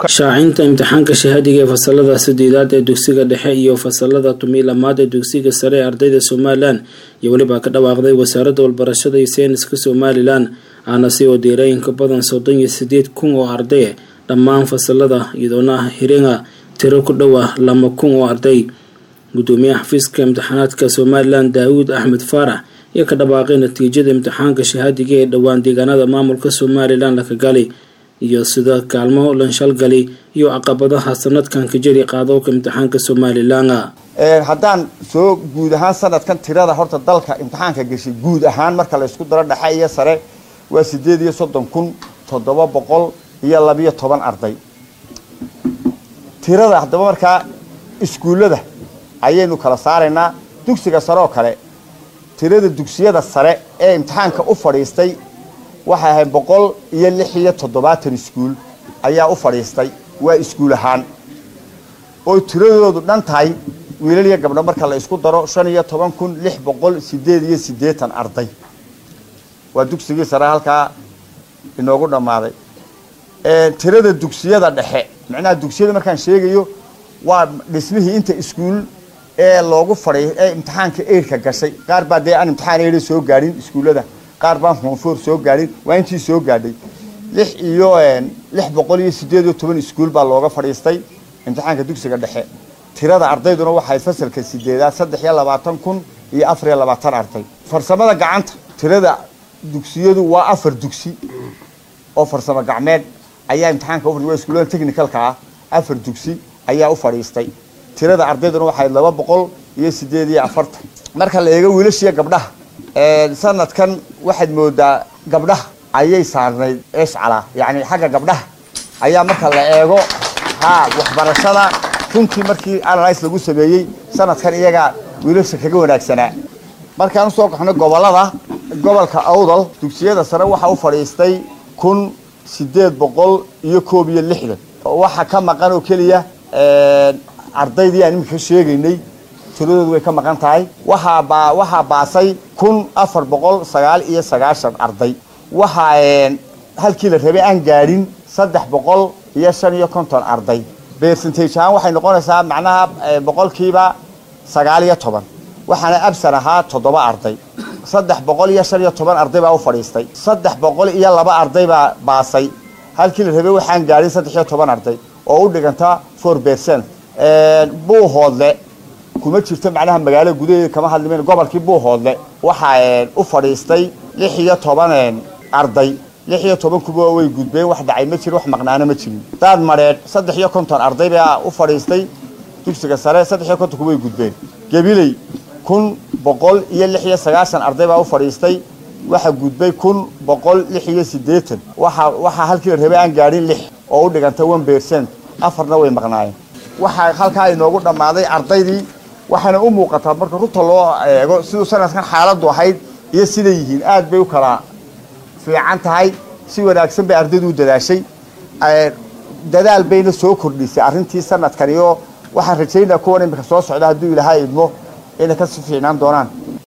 shaacinta imtixaanka shahaadiga ee fasalada sideedaad ee dugsiga dhexe iyo fasalada tumi lamaad ee dugsiga sare ee ardayda somalilan iyo welibaa ka dhawaaqday wasaaradda walbarashada iyo sayniska somalilan aana si oo diirooyinka badan soddon iyo sideed kun oo arday dhammaan fasalada iyadoona hiringa tiro ku dhow ah lama kun oo arday gudoomiyaha xafiiska imtixaanaadka somalilan daawuud axmed faarax iyo ka dhawaaqay natiijada imtixaanka shahaadiga ee dhowaan deegaanada maamulka somalilan laka gali iyo sida kaalmo lanshalgali iyo caqabadaha sanadkan ka jiri qaadowka imtixaanka somalilan haddaan soo guud ahaan sanadkan tirada horta dalka imtixaanka gashay guud ahaan marka la isku daro dhexe iyo sare waa sideed iyo soddon kun toddoba boqol iyo labiyo toban arday tirada haddaba markaa iskuullada ayaynu kala saaraynaa dugsiga sare oo kale tirada dugsiyada sare ee imtixaanka u fadhiistay waxay ahayd boqol iyo lix iyo toddobaatan iskuul ayaa u fadhiistay waa iskuul ahaan oo tiradoodu dhan tahay wiilal iyo gabdho marka la isku daro shan iyo toban kun lix boqol sideed iyo siddeetan arday waa dugsigii sare halkaa inoogu dhammaaday tirada dugsiyada dhexe macnaha dugsiyada markaan sheegayo waa dhismihii inta iskuul ee loogu fadhiy ee imtixaanka eirka gashay qaar baa dee aan imtixaan eira soo gaadhin iskuullada qaar baan foonfoor soo gaadhin waa intii soo gaadhay lix iyo lix boqol iyo sideed iyo toban iskuul baa looga fadhiistay imtixaanka dugsiga dhexe tirada ardayduna waxay fasalka sideedaad saddex iyo labaatan kun iyo afar iyo labaatan arday farsamada gacanta tirada dugsiyadu waa afar dugsi oo farsamo gacmeed ayaa imtixaanka ufadhi waa iskuullada technicalka ah afar dugsi ayaa u fadhiistay tirada ardayduna waxay laba boqol iyo sideed iyo afartan marka la eego wiilashiiyo gabdhaha sanadkan waxaad moodaa gabdhaha ayay saarnayd eshcala yacni xagga gabdhaha ayaa marka la eego ha waxbarashada runtii markii analyse lagu sameeyey sanadkan iyaga wiilasha kaga wanaagsanaa markaan usoo kaxno gobolada gobolka awdal dugsiyada sare waxaa u fadhiistay kun sideed boqol iyo koob iyo lixdan waxaa ka maqan oo keliya ardaydii aan iminka sheegaynay tiradoodu way ka maqan tahay waxaa baa waxaa baasay kun afar boqol sagaal iyo sagaashan arday waxaa halkii la rabay aan gaadhin saddex boqol iyo shan iyo konton arday percentage ahaan waxay noqonaysaa macnaha boqolkiiba sagaal iyo toban waxaana absan ahaa toddoba arday saddex boqol iyo shan iyo toban arday baa u fadhiistay saddex boqol iyo laba arday baa baasay halkii la rabay waxaan gaadhin saddex iyo toban arday oo u dhiganta four percent buuhoodle kuma jirto macnaha magaalada gudaheeda kama hadlimen gobolkii buuhoodle waxaa u fadhiistay lix iyo toban arday lix iyo toban kuba way gudbeen wax dhacay ma jirin wax maqnaano ma jirin daad madheedh saddex iyo konton arday baa u fadhiistay dugsiga sare saddex iyo konton kuba way gudbeen gabiley kun boqol iyo lix iyo sagaashan arday baa u fadhiistay waxaa gudbay kun boqol lix iyo siddeetan waxa waxaa halkii la rabay aan gaadhin lix oo u dhiganta one percent afarna way maqnaayeen waxaa halkaa inoogu dhammaaday ardaydii waxaana u muuqataa marka runta loo eego siduu sanadkan xaaladdu ahayd iyo siday yihiin aad bay u kala fiican tahay si wanaagsan bay ardaydu u dadaashay dadaal bayna soo kordhisay arrintii sanadkan iyo waxaan rajaynaa kuwan imika soo socda hadduu ilaahay idmo inay kasii fiicnaan doonaan